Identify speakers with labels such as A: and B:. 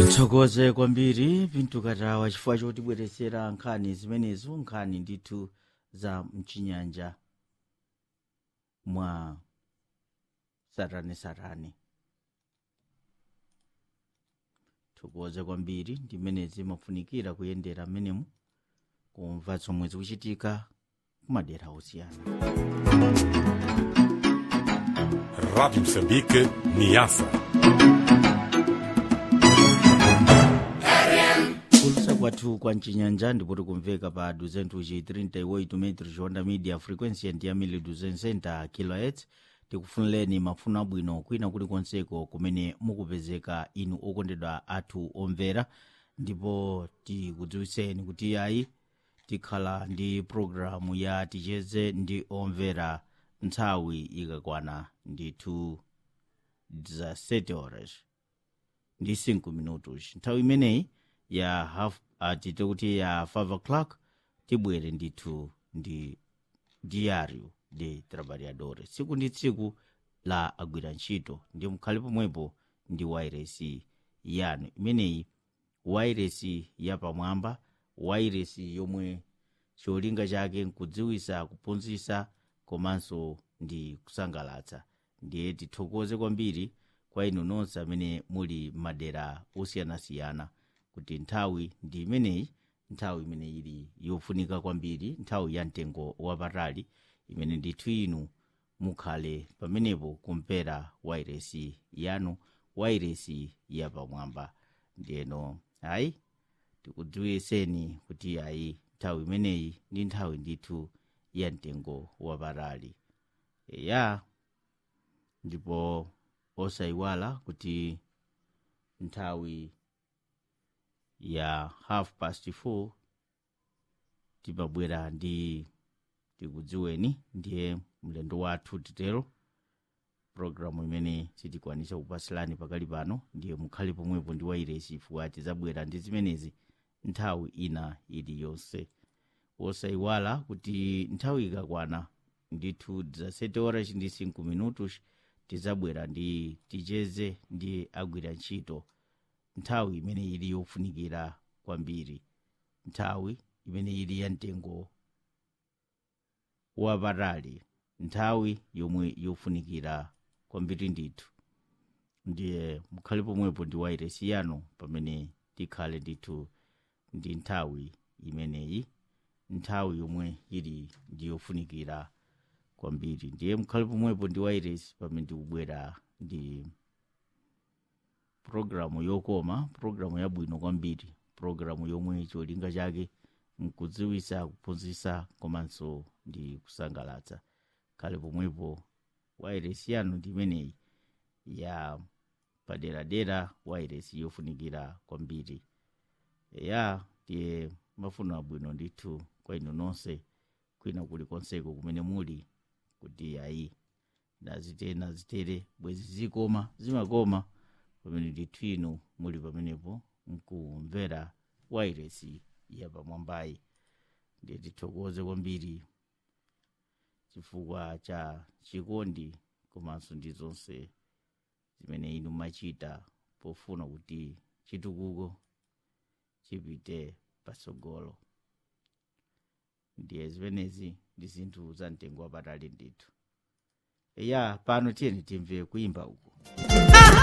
A: tithokoze kwambiri pinto katawa chifukwa chotibweretsera nkhani zimenezo nkhani ndithu za mchinyanja mwa satanasatane thokoze kwambiri ndimene zimafunikira kuyendera mmenemu kumva zomwe zikuchitika kumadera osiyana
B: Rádio Moçambique, Niassa.
A: kulusa kwathu kwa mchinyanja ndipo tikumveka pa 238 metros honda media frequency ndi yamili 260 kilohertz tikufunireni mafuno abwino kwina kulikonseko kumene mukupezeka inu okondedwa athu omvera ndipo tikudziwitseni kuti ayi tikhala ndi programu ya ticheze ndi omvera nthawi ikakwana ndithu za 7 horas ndi 5 minutos nthawi imeneyi ya half atite kuti ya 5 o'clock tibwere ndithu ndi diario de trabalhadores tsiku ndi tsiku la agwira ntchito ndi mukhale pomwepo ndi wairesi yanu imeneyi wairesi yapamwamba wairesi yomwe cholinga chake nkudziwisa kuphunzitsa komanso ndi kusangalatsa ndiye tithokoze kwambiri kwa inu nonse amene muli madera osiyanasiyana kuti nthawi ndi imeneyi nthawi imene ili yofunika kwambiri nthawi ya mtengo wapatali imene ndithu inu mukhale pamenepo kumvera wairesi yanu wairesi yapamwamba ndiyeno ayi tikudziwitseni kuti ayi nthawi imeneyi ndi nthawi ndithu ya mtengo wapatali ya ndipo osayiwala kuti nthawi ya half past 4 timabwera ndi tikudziweni ndiye mlendo wathu titero programu imene sitikwanisa kupasilani pakali pano ndiye mukhale pomwepo ndi wairesi chifukwa tizabwera ndi zimenezi nthawi ina iliyonse osayiwala kuti nthawi ikakwana ndithu za 7 horas ndi 5 minutos tizabwera ndi ticheze ndi agwira ntchito nthawi imene ili yofunikira kwambiri nthawi imene ili ya mtengo wapatali nthawi yomwe yofunikira kwambiri ndithu ndiye mukhale pomwepo ndi wairesi yanu pamene tikhale ndithu ndi nthawi imeneyi nthawi yomwe ili ndi yofunikira kwambiri ndiye mukhale pomwepo ndi wairesi pamene tikubwera ndi programu yokoma programu yabwino kwambiri programu yomwe cholinga chake nkudziwisa kuphunzitsa komanso ndi kusangalatsa khale pomwepo wairesi yanu ndi imeneyi ya paderadera wairesi yofunikira kwambiri ya ndiye mafuno abwino ndithu kwa inu nonse kwina kulikonseko kumene muli kuti ayi nazitere nazitere bwezi zikoma zimakoma pamene ndithu inu muli pamenepo mkumvera wairesi yapamwambayi ndiye tithokoze kwambiri chifukwa cha chikondi komanso ndi zonse zimene inu machita pofuna kuti chitukuko chipite patsogolo ndiye zimenezi ndi zinthu za mtengo wapatali ndithu eya pano tiyeni timve kuimba uku